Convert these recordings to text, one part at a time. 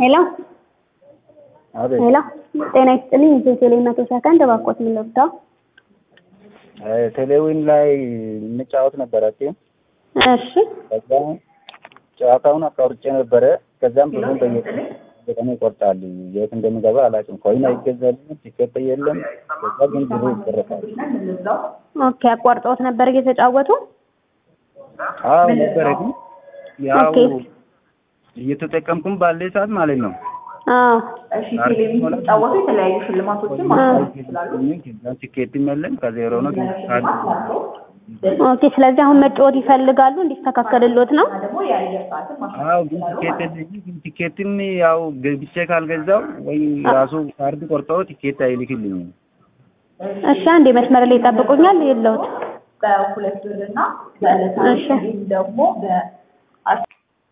ሄሎ አቤት ሄሎ፣ ጤና ይስጥልኝ። ኢትዮ ቴሌ መቶ ሰከንድ እባክዎት ምን ልርዳው? ቴሌዊን ላይ እንጫወት ነበረ ቲም እሺ ከዛ ጨዋታውን አቋርጬ ነበረ። ከዛም ብዙም በየቀኑ ይቆርጣል። የት እንደሚገባ አላውቅም። ኮይን አይገዛልም፣ ቲኬት የለም። ከዛ ግን ብሩ ይቆረጣል። ኦኬ። አቋርጠውት ነበር እየተጫወቱ? አዎ ነበረ፣ ግን ያው ኦኬ። እየተጠቀምኩም ባለ ሰዓት ማለት ነው አዎ እሺ ቴሌቪዥን ሲጫወቱ የተለያዩ ሽልማቶችን ማግኘት ይችላሉ። ከዛ ቲኬትም የለም ከዜሮ ነው ግን ካርድ ኦኬ። ስለዚህ አሁን መጫወት ይፈልጋሉ እንዲስተካከልሎት ነው? ደግሞ የአየር ሰዓትን ማሻሻል አዎ ግን ቲኬት የለኝም። ግን ቲኬትም ያው ገብቼ ካልገዛው ወይ ራሱ ካርድ ቆርጦ ቲኬት አይልክልኝም። እሺ አንዴ መስመር ላይ ይጠብቁኛል የለውት በሁለት ብር እና በዕለታዊ እሺ። እንዲሁም ደግሞ በአስ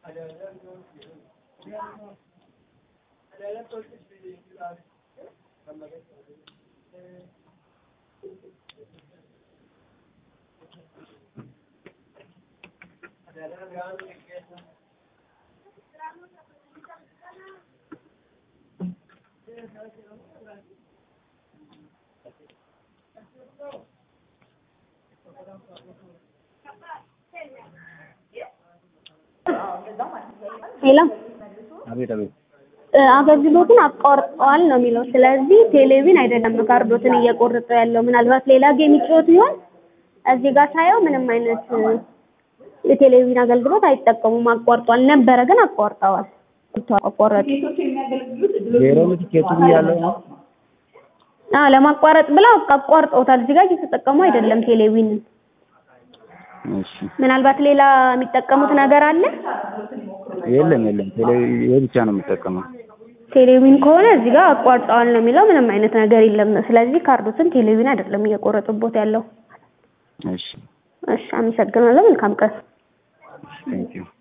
ሄሎ አቤት አቤት እ፣ አገልግሎቱን አቋርጠዋል ነው የሚለው። ስለዚህ ቴሌቪዥን አይደለም ካርዶትን እየቆረጠ ያለው ምናልባት ሌላ ጌም ይጫወት ይሆን? እዚህ ጋር ሳየው ምንም አይነት እ፣ የቴሌቪዥን አገልግሎት አይጠቀሙም። አቋርጧል ነበረ ግን አቋርጠዋል። አቋረጡ። ጌቶች የሚያገለግሉት ዜሮ ነው ቲኬቱ ያለው ነው። አዎ ለማቋረጥ ብለው አቋርጠውታል። እዚህ ጋር እየተጠቀሙ አይደለም ቴሌቪዥንን። እሺ ምናልባት ሌላ የሚጠቀሙት ነገር አለ። የለም የለም ቴሌ ይሄ ብቻ ነው የምጠቀመው። ቴሌቪዥን ከሆነ እዚህ ጋር አቋርጠዋል ነው የሚለው። ምንም አይነት ነገር የለም። ስለዚህ ካርዶትን ቴሌቪዥን አይደለም እየቆረጡቦት ያለው። እሺ እሺ አመሰግናለሁ። መልካም ቀን። ቴንክ ዩ